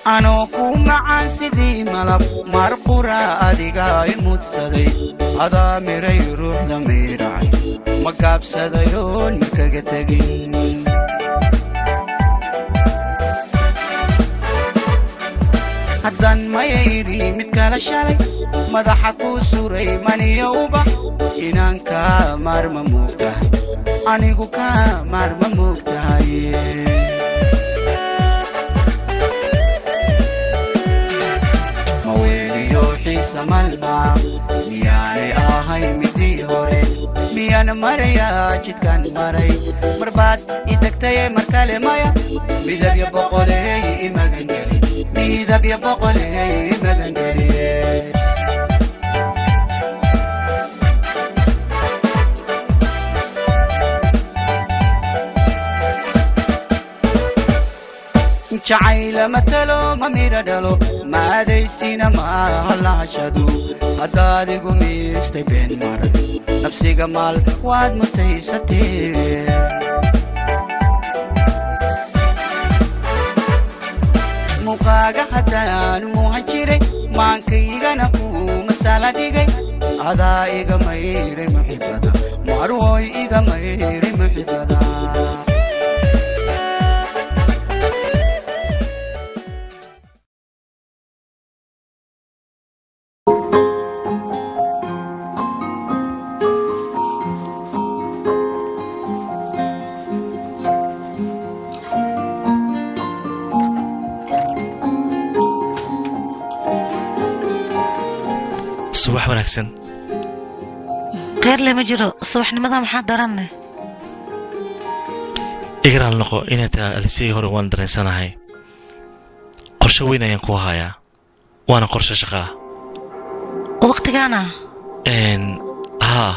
anoo ku macaan sidii malab mar qura adiga i mudsaday adaa miray ruuxda miiracay ma gaabsadayoon makaga tegin haddaan mayayri mid kala shalay madaxa kuu suray maniyo ubax inaan kaa maarma moogtahay anigu kaa maarma moogtahay maweeliyo xiisa malmaa miyaanay ahayn midii hore miyaan marayaa jidkaan maray marbaad i degtaye mar kale maya midabya boqoleey imagangeli midabya boqoleey imagangeliye jacayla matalo ma midha dhalo maadaysina maaha lahashadu haddaad igu miistay been maran nafsiga maal waad mutaysatee muuqaaga haddaan muuhan jiray maankaygana kuu masala dhigay adaa iga mayray muxibada marwoy iga mayray muxibada subax wanaagsan kheerle ma jiro subaxnimada maxaa daranne igaraal noqo inay tahay alisii hore waan dareensanahay qorshe weyn ayaan ku hayaa waana qorshe shaqaa wakhtigaana n haa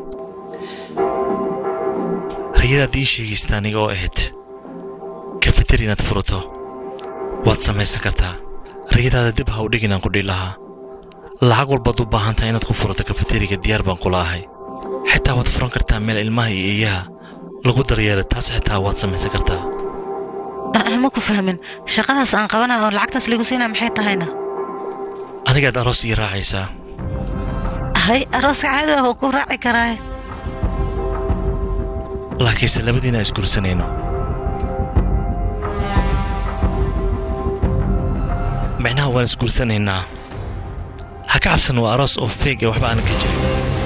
rayadaad ii sheegaysta aniga oo ahayd kafeter inaad furato waad samaysan kartaa rayadaada dib ha u dhig inaan ku dhihi lahaa lacag walbaad u baahan tahay inaad ku furato kafeteriga diyaar baan kula ahay xitaa waad furan kartaa meel ilmaha iyo eeyaha lagu daryeelo taas xitaa waad samaysan kartaa ma ku fahmin shaqadaas aan qabana oo lacagtaas ligu siinaa maxay tahayna anigaad aroos ii raacaysaa hay arooska caadi ah oo ku raaci karaa laakiinse labadiina isgursanayno micnaha waan isguursanaynaa ha ka cabsan waa aroos oo feeg ee waxba aanan ka jirin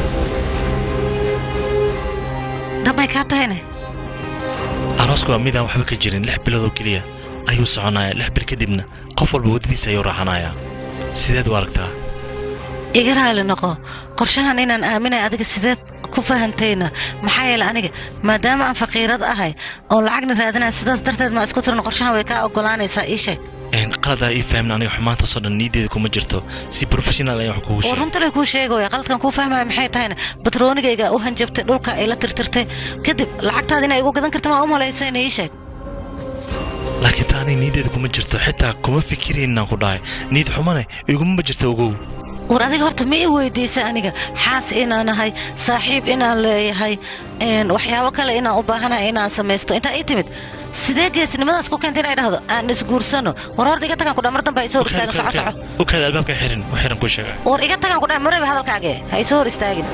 dhammay kaa tahayne arooska waa midaan waxba ka jirin lix bilood oo keliya ayuu soconayaa lix bil kadibna qof walba waddadiisa ayuu raacanayaa sideed u aragtaa iga raali noqo qorshahan inaan aaminay adiga sideed ku fahantayna maxaa yeele aniga maadaama aan faqiirad ahay oo lacagna raadinaya sidaas darteed ma isku tiran qorshahan way kaa oggolaanaysaa ii sheeg qaladaa ii fahmin aniga xumaantaasoo dhan niideeda kuma jirto si professional ayaan wax kugu oo sheegay runtale kuu sheegaya qaladkan kuu fahmaya maxay tahayna batroonigayga u hanjabtay dhulka ay la tirtirtay kadib lacagtaada inay igu gadan karta maa u malaysayna ii sheeg laakiin ta aniga niideeda kuma jirto xitaa kuma fikirayn inaan ku dhahay niid xumane iguma jirto ogow war adiga horta ma i weydiisa aniga xaas inaan ahay saaxiib inaan leeyahay een, waxyaabo kale inaan u baahanahay inaan samaysto intaa ii timid sidee geesinimadaas ku keenta inay dhahdo aan isguursano war horta iga tagaan kudhaa mar dambe ha isoo hor istaagin soco soco u kaada albaabka xirin u xiran ku sheega war iga tagaan kudhaa maraba hadalkaage ha isoo hor istaagin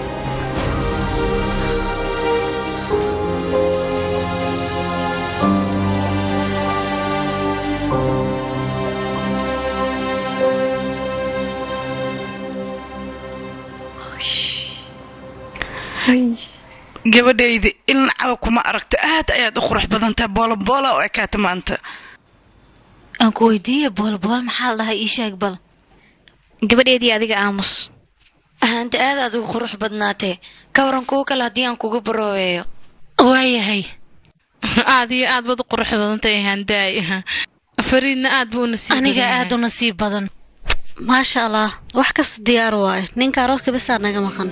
gabadhayda ilna cawa kuma aragto aad ayaad u qurux badantahay booloboola oo ekaata maanta aan ku weydiiye boolbool maxaa la dhahay ii sheeg bal gabadheedii adiga aamus ahaanta aad aad ugu qurux badnaatee ka waran kuwo kale haddii aan kuga barooweeyo waayahay aad iyo aad baad u qurux badantay handaay fariidna aad buu nasiib aniga badan aad u nasiib badan maasha allah wax kasta diyaar waaye ninka arooska bisaa naga maqan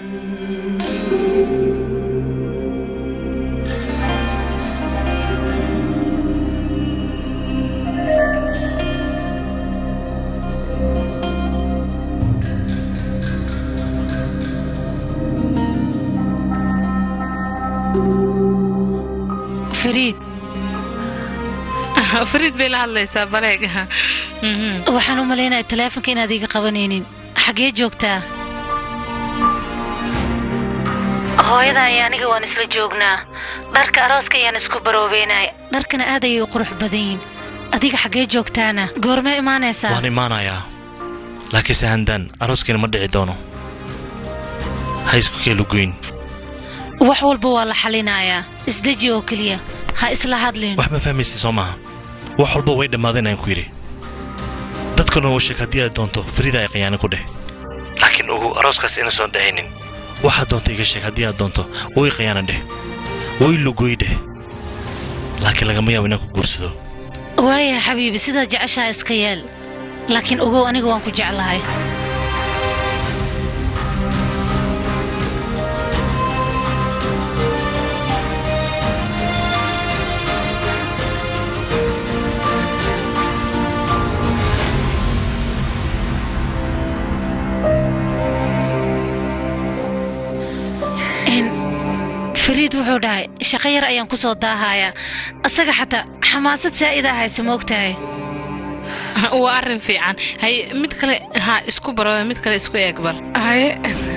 fariid fariid bay la hadlaysaa baleeg Mhm. waxaan u malaynaya taleefonka inaad iga qabanaynin xaggee joogtaa hooyada iyo aniga waan isla joognaa dharka arooska ayaan isku baroobeynaya dharkana aad ayay u qurux badan yihin adiga xaggee joogtaana goormee imaanaysaa waan imaanayaa laakiinse handaan arooskiina ma dhici doono ha isku keelugoyn wax walba waa la xalinayaa isdeji oo keliya ha isla hadlin wax ma fahmaysa soo maaha wax walba way dhammaadeen aan ku yidhi dadkuna u sheeg haddii aad doonto farida ay khiyaano ku dheh laakiin ugu arooskaas ina soo dhexaynin waxaad doonto iga sheeg haddii aad doonto way khiyaano dheh way lugoy dheh laakiin lagama yaabo inaan ku guursado waaya xabiibi sidaad jeceshaha iska yeel laakiin ogow aniga waan ku jeclahay Een, fariid wuxuu dhahay shaqo yar ayaan ku soo daahayaa asaga xataa xamaasad saa'ida hayse moogtahay waa arrin fiican hay mid kale ha isku baro mid kale isku eeg bar haye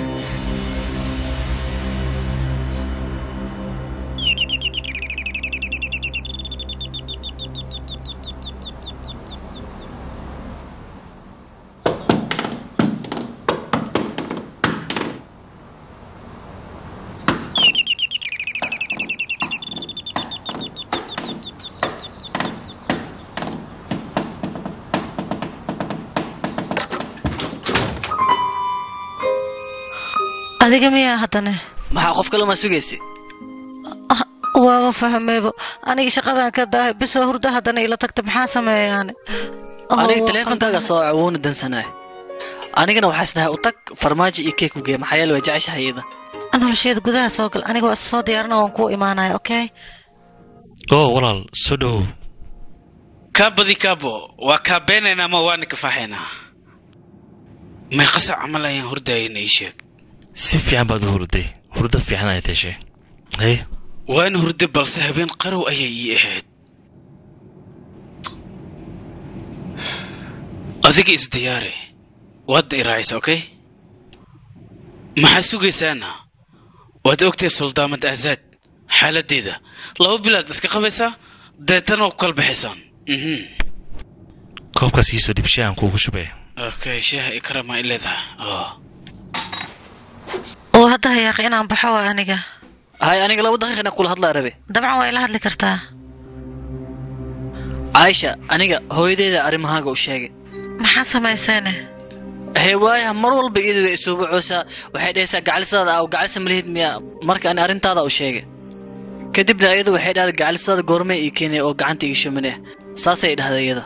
adiga miyaa haddane maxaa qof kale ma sugaysa waaba fahmeebo aniga shaqadan ka daahay bisoo hurda haddana ila tagta maxaa sameeyaane aniga teleefonkaaga soo wuuna dansanaa anigana waxaas dhahay u tag farmaajo iyo keek u gee maxaa yeele waa jeceshahay iyada nolosheeda gudaha soo gal aniga waa soo diyaarina waan kuu imaanaya okay oo walaal soo dhowow kaabadi kaabo waa kaabeenaynaa ama waana kafaaxaynaa may qasac camal ayaan hordayana ii sheeg si fiican baad u hurday hurdo fiican ayaad heshay haye waana hurday balse habeen qarow ayay ii ahayd adiga isdiyaare waadna i raacaysa okay maxaa sugaysaana waad ogtahay suldaamad aasaad xaaladdeeda laba bilaad iska qabaysaa deetana waa ku kala baxaysaan mhm koobkaas iisoo dhib shaahan kuugu shubee okay shaaha ikrama i leedahay oh oo hadda hayaaqi inaan baxo waa aniga hay aniga laba daqiiqina kula hadlaa rabe dabcan waa ila hadli kartaa caaisha aniga hooyadeeda arrimahaaga u sheegay maxaa samayseene hee waaya mar walba iyadu way isuuba coosaa waxay dhahaysaa gacalisadaada aw gacalisa malihid miya marka ani arrintaada u sheegay kadibna iyadu waxay dhahday gacalisadaada goormee ii keenay oo gacanta ii shumaneh saasay dhahday iyada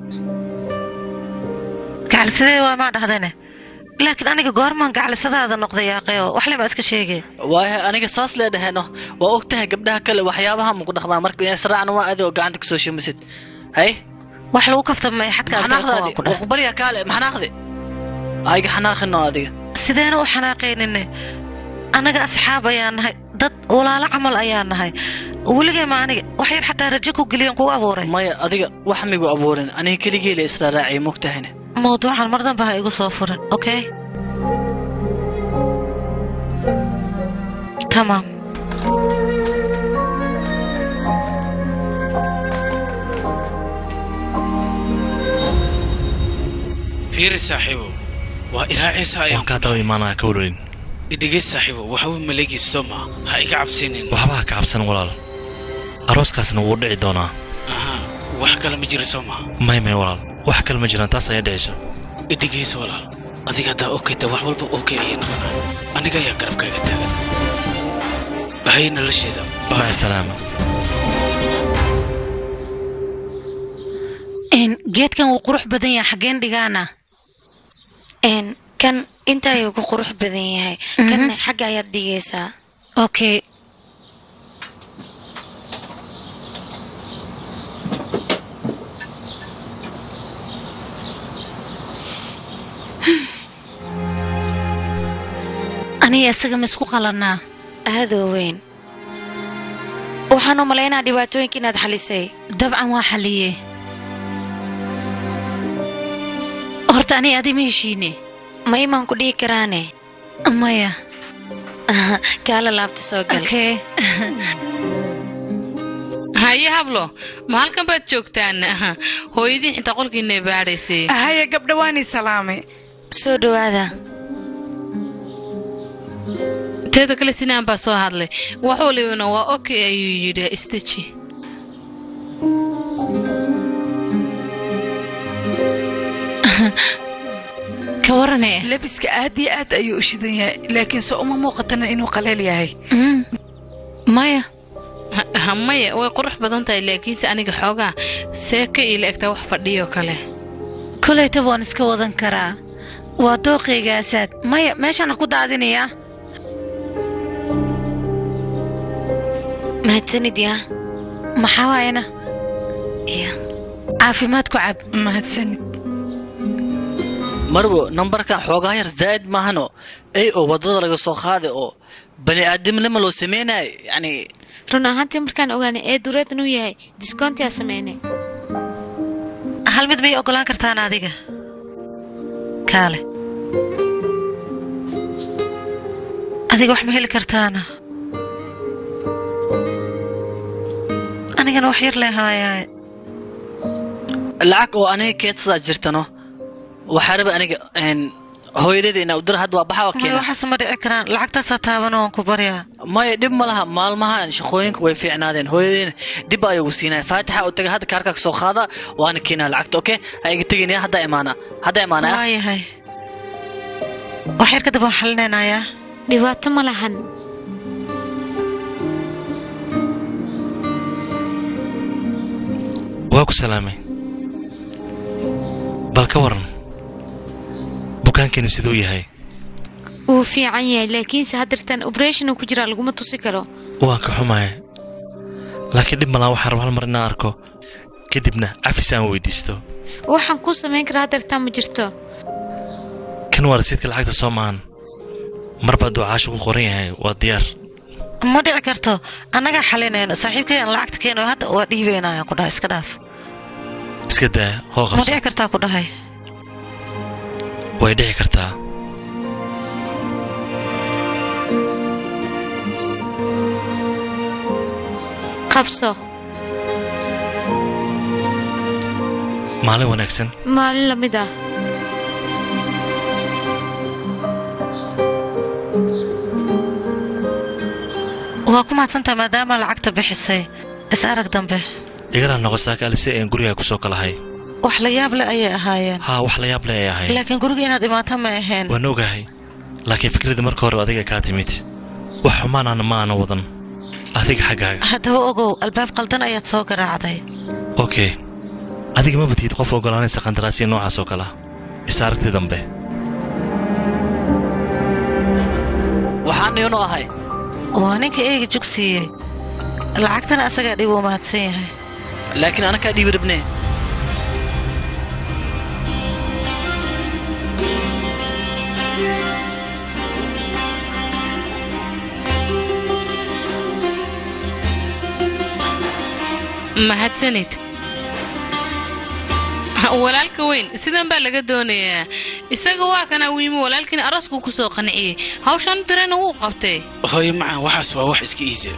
gacalisadee waa maa dhahdane laakiin aniga goormaan gacalisadaada noqday yaaqeyo waxlema iska sheegay waaya aniga saas lee dhahayno waa og tahay gabdhaha kale waxyaabaha maku dhaqdaa marka israacna waa adi oo gacanta kasoo shumasid hay wax lagu kaftamay xadkaa maxanaaqdaadi waa ku baryaa kaale maxanaaqdi ayga xanaaqino adiga sideena u xanaaqaynine annaga asxaab ayaan nahay dad walaalo camal ayaan nahay weligay ma aniga wax yar xataa rajo ku geliyan kugu abuuray maya adiga wax migu abuurin aniga keligeela israaraaciya mogtahayne mawduucan mar danba ha igu soo furin okay tamaam fiiri saaxiibo waa iraacaysa ayaan waan kaa daba imaanaya ka wararin idhigays saaxiibo waxba maleegaysa soo maa ha iga cabsinin waxba ha ka cabsan walaal arooskaasna wuu dhici doonaa aha wax kale ma jira soo maa may may walaal wax kale ma jiraan taas ayaa dhicayso idhigaysa walaal adiga haddaa okayta wax walba okay ayay noqonaa aniga ayaa garabkaaga taagan hay nolosheeda maca salaama Een, geedkan wuu qurux badan yahay xaggeen dhigaana Een, kan inta ayuu ku qurux badan yahay kanna xagga ayaad dhigaysaa okay aniga isaga ma isku qalannaa aadoo weyn waxaan u malaynaa dhibaatooyinka inaad xalisay dabcan waa xaliyey horta ani adi ma heshiine may maan ku dhihi karaane maya kaala laabta soo gal okay haye hablo ma halkan baad joogtaan hooyadii xitaa qolkiina baadhaysay haya gabdha waani salaamay soo dhowaada teeda kale sinaan baa soo hadlay wax walibana waa okay ayuu yidhi istaji ka warane labiska aad iyo aad ayuu u shidan yahay laakiin soo uma muuqatana inuu qaleel yahay maya Ha- maya way qurux badan tahay laakiinse aniga xoogaa seeka ila egtaa wax fadhiyo kale kolayta waan iska wadan karaa waa dooqaygaasaad maya meeshaan ha ku daadinayaa mahadsanid yaa maxaa waayana ya caafimaad ku cab mahadsanid marwo nambarkan xoogaa yar zaa'id maahano ey oo waddada laga soo qaaday oo bani aadamnima loo samaynayo yacni run ahaantii markaan ogaanay ee dureed inuu yahay diskoontiyaa sameynay hal mid may ogolaan kartaan adiga kaale adiga wax ma heli kartaana anigana wax yar lee haayaaye lacag oo aniga keedsadaa jirtano waxaa raba aniga een, hooyadeeda inaa udira hadda waa baxaa maya keena waxaas ma dhici karaan lacagtaasaa taaban waan ku baryaa maya dhib ma laha maalmahan shaqooyinka way fiicnaadeen hooyadeena dib baa igu siinaya faatixa u taga hadda kaarkaa soo qaada waana keenaa lacagta oke ha iga teginaya haddaa imaana haddaa imaanaya waayahay wax yar kadib waan xalinaynayaa dhibaato ma lahan waa ku salaamay bal ka waran bukaankani siduu yahay wuu fiican yahay laakiinse haddirtaan obrethona ku jiraa laguma tusi karo waan ka xumahay laakiin dhib malaa waxaan raba hal mar inaan arko kadibna cafis aan weydiisto waxaan kuu samayn karaa haddirtaan ma jirto kan waa rasiidka lacagta soo maahan marba hadduu caashu ku qoran yahay waa diyaar ma dhici karto annagaa xalinayno saaxiibkayaan lacagta keeno hadda waa dhiibaynayaan ku dhahay iska dhaaf iska daa hoo ma qabso dhici kartaa ku dhahay way dhici kartaa qabso maalin wanaagsan maalin lamid ah waa ku mahadsantaha maadaama lacagta bixisay is arag dambe igana noqo saakaali si aan gurigaa ku soo kalahay wax la yaab leh ayay ahaayeen haa wax la yaab leh ay ahay laakiin guriga inaad imaato ma ahayn waan ogahay laakiin fikradda marka hore adiga kaa timid wax xumaanaana ma aana wadan adiga xaggaaga haddaba ogow albaab qaldan ayaad soo garaacday okey adiga ma batid qof ogolaanaysa qandaraasya noocaas oo kale ah is aragti dambe waxaan iyanu ahay waa ninka eega jugsiiyey lacagtana asagaa dhib uu mahadsan yahay laakiin anakaa dhiibi rabnee mahadsanid walaalka weyn sidan baa laga doonayaa isaga waa kana wiimi walaalkiina araskuu ku soo qanciyey hawshan dirana wuu qabtay hooyo macaan waxaas waa wax iska iisa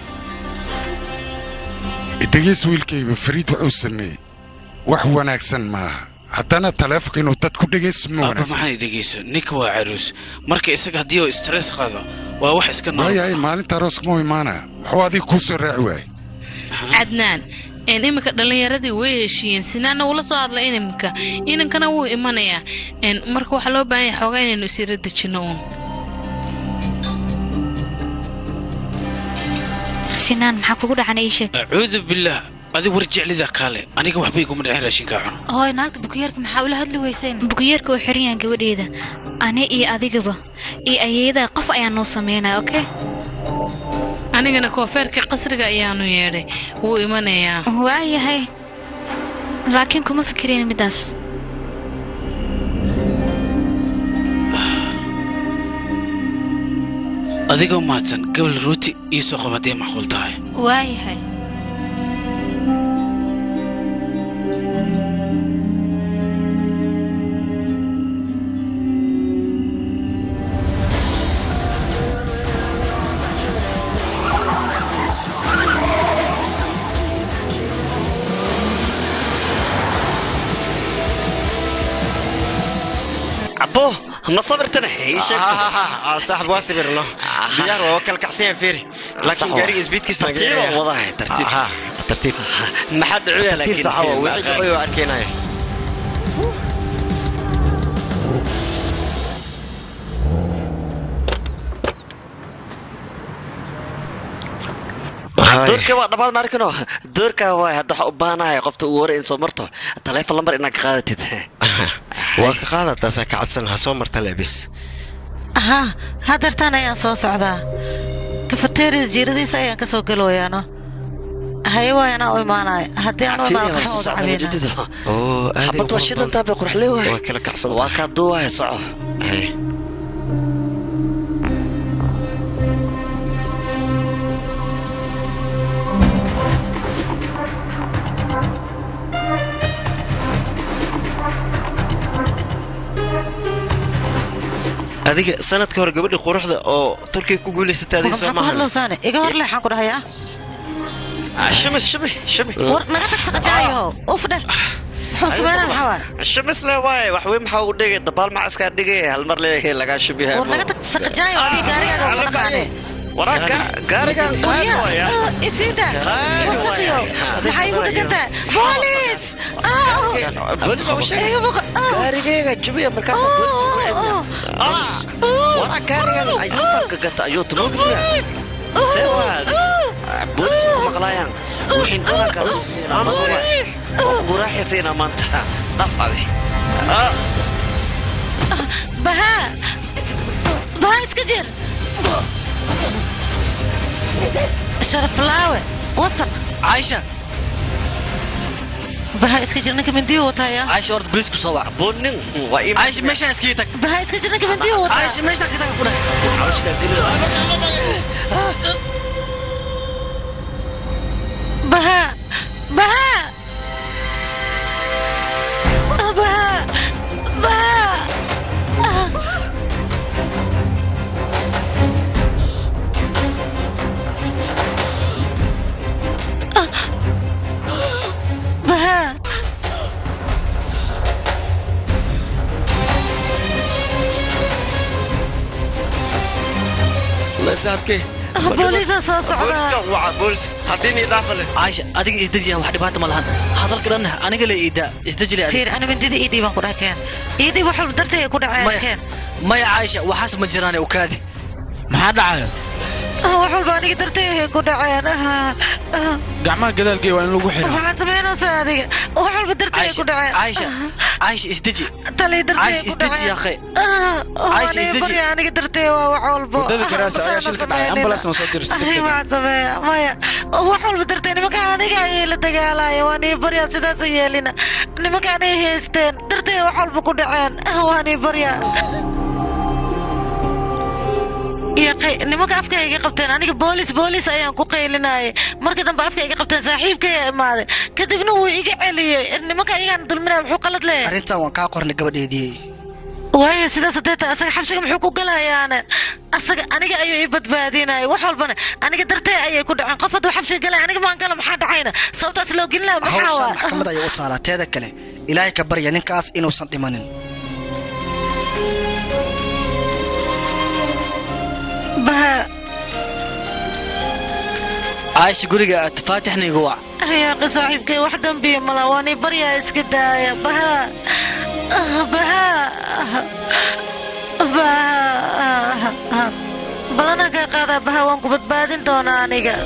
dhegeys wiilkayga fariid wuxuu sameeyey wax wanaagsan maaha haddana taleefonka inuu dad ku dhegaysto ma aba wanaagsan maxay dhegayso ninka waa caruus marka isaga haddii uu stress qado waa wax iska nool waayahay maalinta arooska mau imaanaya muxuu adiga kuu soo raaci waayey cadnaan een iminka dhallinyaradii way heshiiyeen sinaana wula soo hadla inimka inankana wuu imanayaa een marka waxaa loo baahan yahay xoogaa inaynu isira dejinno uun sinaan maxaa kugu dhacan ii sheeg acuudu billaah adig war jeclida kaale aniga waxba iguma dhicin raashinkaa cun hooy naagta bukiyeerka maxaa ula hadli weyseen bukiyeerka oo xiran yahan gabadheeda ani iyo adigaba iyo ayeedaa qof ayaa noo sameynaya okay anigana koofeerka qasriga ayaanu yeedhay wuu imanayaa waayahay laakiin kuma fikirayn middaas adigoo mahadsan gabal rooti ii soo qab haddii macquul tahay waayahay ma sabirtana ii sheeg saaxib waa sibirno diyaar waa kala kacsan yahay fiiri laakiin gaariga isbiidkiisa tartiib aan wadahay tartiib tartiib maxaa dhacuya tartiib saxawa wixii dhacoy waa arkaynaya doorka waa dhammaad ma arkino doorka waay hadda waxaa u baahanahay qofta ugu hore in soo marto taleefon lambar inaad ka qaadatid waa ka qaadataasaa ka cabsan ha soo marta lebis haa hadeertaan ayaan soo socdaa kafateeriya jiiradiisa ayaan ka soo galooyaano haye waay anaa u imaanaya haddii aan xabad waa shidantaa bay qurxle waay waa kala kacsan waa kaa duuwaaya soco adiga sanadka hore gabadha quruxda oo turkiga ku guulaysatay adiga soo maxaa ku hadlowsaane iga hor leexaan ku dhahayaa shamis shami shami war naga tag saqajaayo uf dheh muxuu sameynaa maxaa waay shamis le waay wax weyn maxaa u dhigay dabaal macaskaa dhigay hal mar leeyahay lagaa shubihay war naga tag saqajaayo adiga gaarigaaga ugu dhaqaane waraaka gaarigan qaad waya isiida wasaqiyo maxaa igu dhegantaa boolis gaarigayga jubiya markaas waraa gaarigan ayuutanka gata ayuuta mogdiya sewaad boolis ku maqlaayaan wixin doonankaas aamusuga oo kugu raaxaysayna maanta dhaf adi bahaa bahaa iska jir sharaflaawe wasaq caaisha bahaa iska jir ninka mindiyo wataaya caaisha orda bolis ku soo wac bonin waa ii caaisha meeshaan iskaga tag bahaa iska jir ninka mindiyo wataa caaisha meeshaan ka taga ku dheh bahaa bahaa bahaa bahaa bahaa la saabkee booliisa soo socda waa boolis haddii nii dhaafale caaisha adiga isdejiyan wax dhibaata ma lahan hadalka dhan aniga le iida isdeji le fiir ana mindida ii dhiiban ku dhakeen ii dhiib wax walba dartay ay ku dhaceen keen maya caaisha waxaas ma jiraane ukaadi maxaa dhacaya wax walba aniga dartay ay ku dhaceen gacmaha gadaalkee waa in lagu xiro maxaad samaynaysaa adiga wax walba dartay ay ku dhaceen caaisha caaisha isdeji talii dartay ay caaisha ku isdeji dhaceen yaakhay Caaisha isdeji aniga dartay waa wax walba wadada garaasa ayaa shilka dhacay ambulance ma soo dirsan Ay, waxaan sameeya maya wax walba dartay nimanka aniga ayay la dagaalaya waa nii baryaa sidaas yeelina nimanka anay haysteen dartay wax walba ku dhaceen waa nii baryaa iyo qay- nimanka afka iga qabteen aniga boolis boolis ayaan ku qaylinayay marka dambe afka iga qabteen saaxiibkay imaaday kadibna wuu iga celiyey nimanka igaan dulminaya muxuu qalad leeyahay arrintan waan kaa qornay gabadheedii waayo sidaas hadee tahay asaga xabsiga muxuu ku galayaane asaga aniga ayuu ii badbaadinaya wax walbana aniga dartee ayay ku dhaceen qof hadduu xabsiga galaya aniga maan gala maxaa dhacayna sababtaas loo gelin laha maxaa hawshan waa maxkamad ayay u taalaa teeda kale ilaahay ka barya ninkaas inuusan dhimanin baha caaisha guriga aad faatixna igu wac hayaaqi saaxiibkay wax dambiya mala waan ii baryaa iska daaya baha baha baha balanaan kaa qaadaa baha waan ku badbaadin doonaa aniga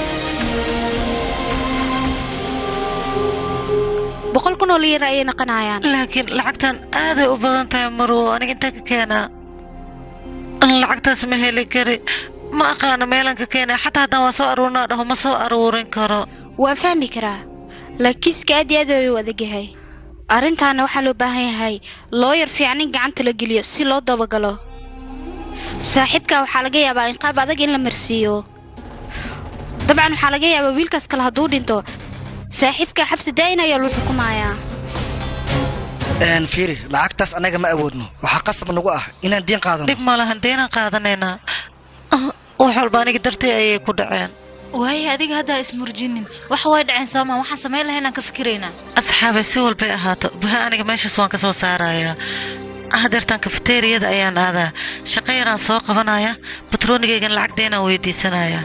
boqol kun oo liira ayay naqanayaan laakiin lacagtan aaday u badan tahay marwo aniga intaa ka keenaa lacagtaas ma heli kari ma aqaano meelan ka keenay xataa haddaan waa soo aruurinaa dhaho ma soo aruurin karo waan fahmi karaa laakiinska aad iyo aad ayuu adagyahay arrintaana waxaa loo baahan yahay looyar fiican in gacanta la geliyo si loo dabagalo saaxiibka waxaa laga yaabaa in qaab adag in la marsiiyo dabcan waxaa laga yaabaa wiilkaas kale hadduu dhinto saaxiibka xabsi daa'in ayaa loo xukumayaa een fiiri lacagtaas annaga ma awoodno waxaa qasab nagu ah inaan diin qaadano dhib ma lahan deenaan qaadanaynaa wax walba aniga dartay ayay ku dhaceen waaye adiga haddaa ismurjinin waxa way dhaceen soomaa waxaan samayn lahayn aan ka fikiraynaa asxaabay si walbay ahaato baha aniga meeshaas waan ka soo saarayaa hadeertaan kafeteriyada ayaan aadaa shaqo yaraan soo qabanaya batroonigaygan lacagdeenaan weydiisanaya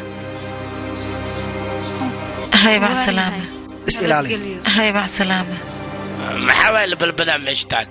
hay macsalaame is ilaali hay macsalaame maxaa waa la balbalaa meesha taal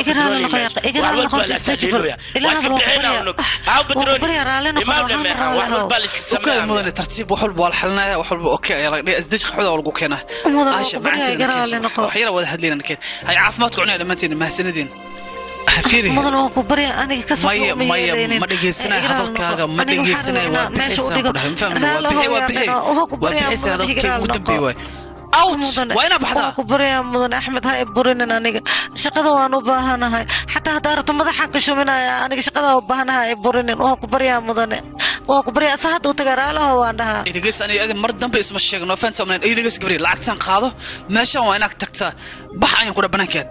ukaada mudane tartiib wax walba waa la xalinaya wax walba okey ayaa laga dhigay isdej qaxwada waa lagu keenaa Mudan, Aasha, waa ku baryaa, macaanteeda igaraale keen. noqo. wax yara wada hadlayna keen hay caafimaadku cunaya dhammaantiin mahadsanadiin fiiri mudan waan ku barya aniga ka maya maya ma dhegeysanaya hadalkaaga ma dhegeysanaya waa bixisaan ku dhahay mafahmna waa bixi waa bixi waa bixisa hadalkayga ugu dambeeye waay waa inaa baxdaa waan ku baryaa mudan axmed ha i burinin aniga shaqada waan u baahanahay xataa haddaa rabto madaxaan ka shuminaya aniga shaqada u baahanahay i burinin waan ku baryaa mudane waan ku baryaa asa hadda u tagaa raalaho waan dhahaa idhigeys aniga adi mar dambe isma sheegno fanta omlan idhigeys gabriel lacagtaan qaado meeshaan waa inaad tagtaa bax ayaan kudha banaankeed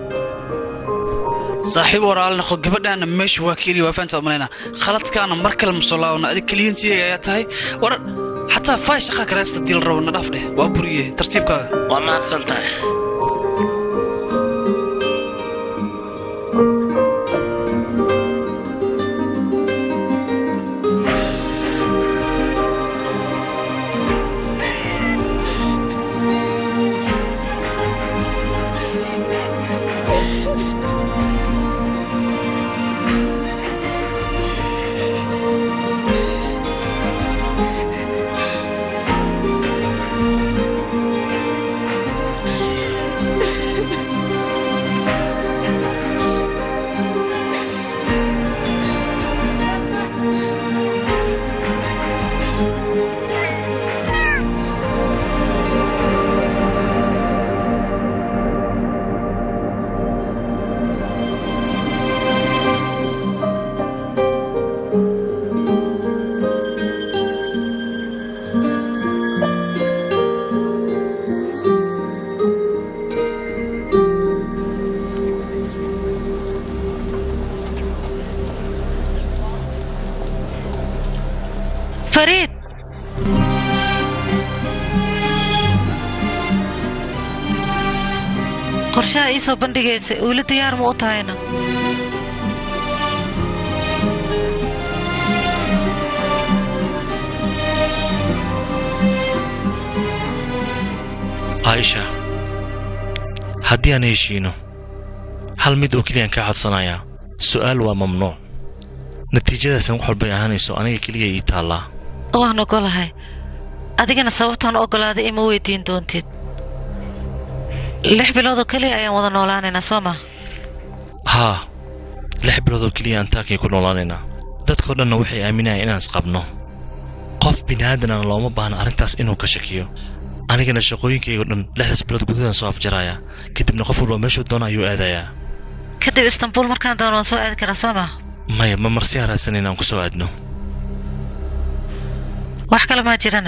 saaxiib waraale noqo gabadhaana meesha waa keliya waa fanta omlayna khaladkaana mar kale masoo laabana adig keliyantiyaga ayaa tahay war xataa faay shaqaa kaleesta diil rabo na dhaaf dheh waa buriye tartiibkaaga waa mahadsan tahay fariid qorshaha ii soo bandhigaysa weli diyaar ma u tahayna caaisha haddii aan heshiino hal mid oo keliyaan kaa codsanayaa su'aal waa mamnuuc natiijadaasan wax walbay ahaanayso aniga keliya ii taallaa waan ogolahay adigana sababtaan ogolaaday ima weydiin doontid lix biloodoo keliya ayaan wada noolaanaynaa soo ma haa lix bilood oo keliya aan taakii ku noolaanaynaa dadkao dhanna waxay aaminayaan inaan isqabno qof bini'aadanana looma baahna arrintaas inuu ka shakiyo anigana shaqooyinkaygo dhan lixdaas bilood gudadan soo afjarayaa kadibna qof walba meeshuu doona ayuu aadayaa kadib istanbuul markaan doono waan soo aadi karaa soo ma maya ma marsi haraadsan inaan ku soo aadno wax kale maa jirane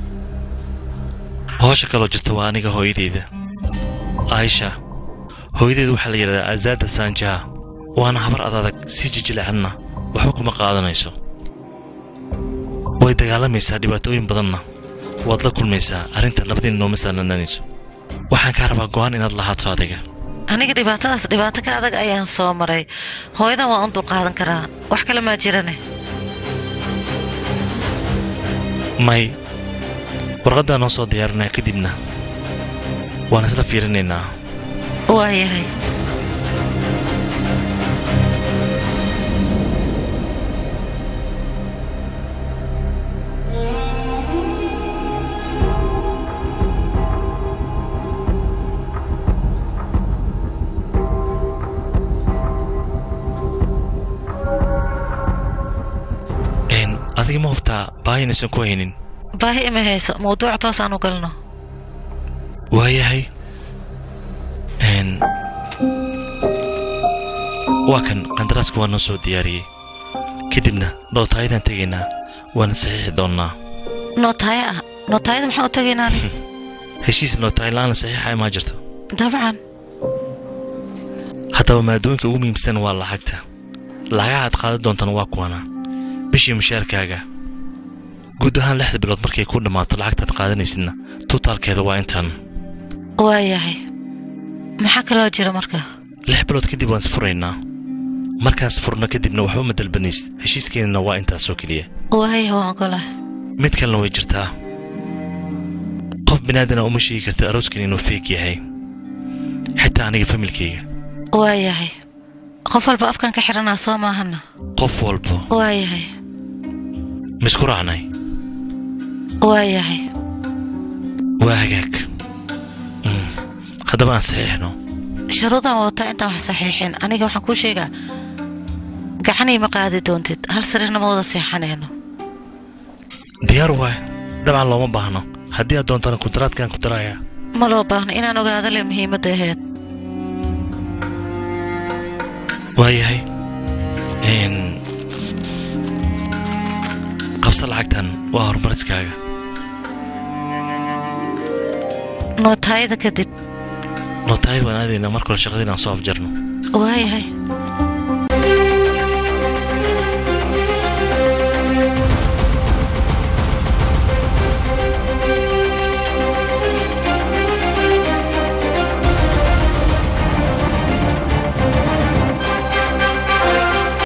hoosha kaloo jirta waa aniga hooyadeyda aisha hooyadeedu waxaa la yidhahdaa azaada saanjaha waana habar adadag si jijilacanna waxba kuma qaadanayso way dagaalamaysaa dhibaatooyin badanna waad la kulmaysaa arrinta labadiina nooma saalananayso waxaan kaa rabaa go'aan inaad lahaato adiga aniga dhibaatadaas dhibaato ka adag ayaan soo maray hooyadan waan u dulqaadan karaa wax kale maa jirane may warqaddaa noo soo diyaarinaa kadibna waan isla fiirinaynaa waayahay n adiga ma hubtaa baahinaysan ku haynin baahi ima hayso mawduuc toos aan u galno waayahay n waa kan qandaraaska waa noo soo diyaariyey kadibna dhowtaayadaan tegaynaa waana saxiixi doonnaa nootaaya ah nootaayada maxaan u tagaynaa heshiis nootaay la'aan la saxiixaya maa jirto dabcan haddaba maadooyinka ugu muhiimsan waa lacagta lacagaha aad qaadan doontana waa kuwana bishii mushaarkaaga guud ahaan lixda bilood markay ku dhammaato lacagtaad qaadanaysidna tutaalkeeda waa intan waayahay maxaa kaloo jira marka lix bilood kadib waan isfuraynaa markaas furno kadibna waxba ma dalbanays heshiiskeenana waa intaasoo keliya waaya waan ogolah mid kalena way jirtaa qof binaadana uma sheegi karta arooskan inuu feeg yahay xitaa aniga familkayga waayahay qof walba afkan ka xiranaa soo maahana qof walba waayahay misku raacnay waayahay waa hagaag Mm. haddaba aan saxiixno sharuudaan wataa intaan wax saxiixin aniga waxaan kuu sheegaa gacanay ma qaadi doontid hal sariirna ma wada seexanayno diyaar waay dabcan looma baahno haddii aad doontana kuntaraadkaan ku darayaa ma loo baahno inaan ogaado le muhiimadda aheyd waayahay Een, qabsa lacagtan waa horumariskaaga nootaayada kadib nootaayad waan aadaynaa marka hore shaqadiin aan soo afjarno waayahay